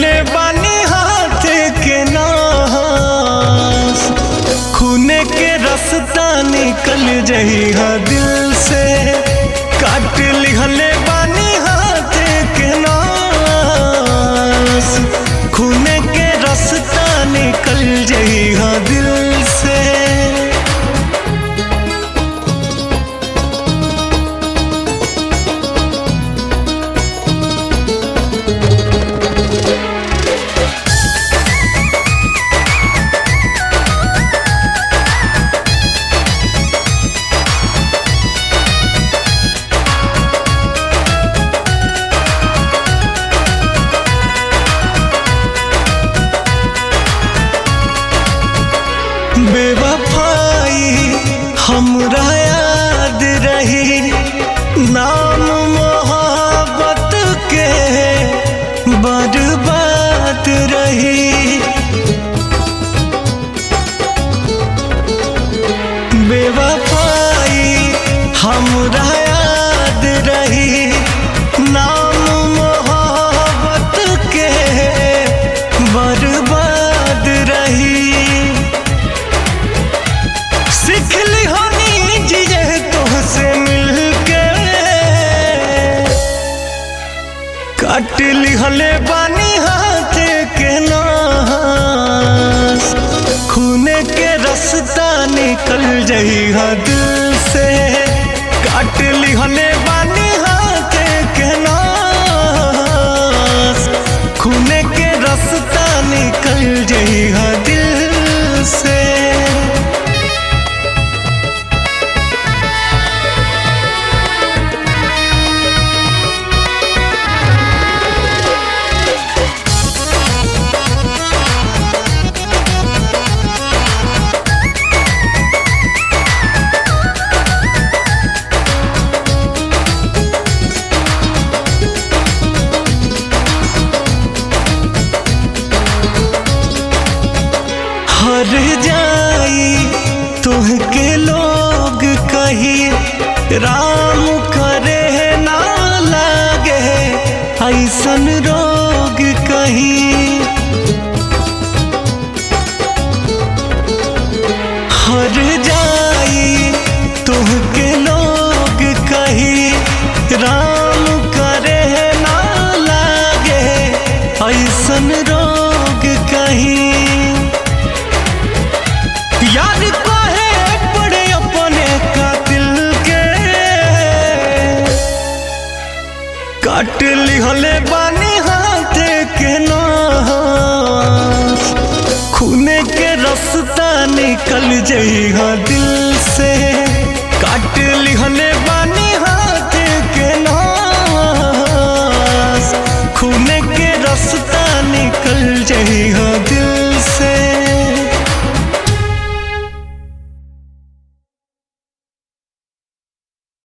लिहले बानी हाथ के नास खूने के रास्ता निकल जही हा दिल से काट लिहले बानी हाथ के नास खूने के रास्ता निकल जही हा दिल से बेवफाई हमरा याद रही नाम मोहब्बत के बर्बाद रही बेवफाई हमरा याद रही नाम मोहब्बत के बर्बाद रही सिखली होनी जिये तुमसे मिलके काट लिहले बानी हाथ के नास खूने के रास्ता निकल जही हा दिल से काट लिहले बानी हाथ के नास खूने के रास्ता निकल जही हा दिल से हर जाई तुहके लोग कही राम करे ना लागे ऐसन रोग कही हर जाई तुहके लोग कही राम करे ना लागे ऐसन रोग कही याद काहे पड़े अपने कातिल के काट लिहले बानी हाथ के नास खूने के रास्ता निकल जई हा दिल से काट लिहले बानी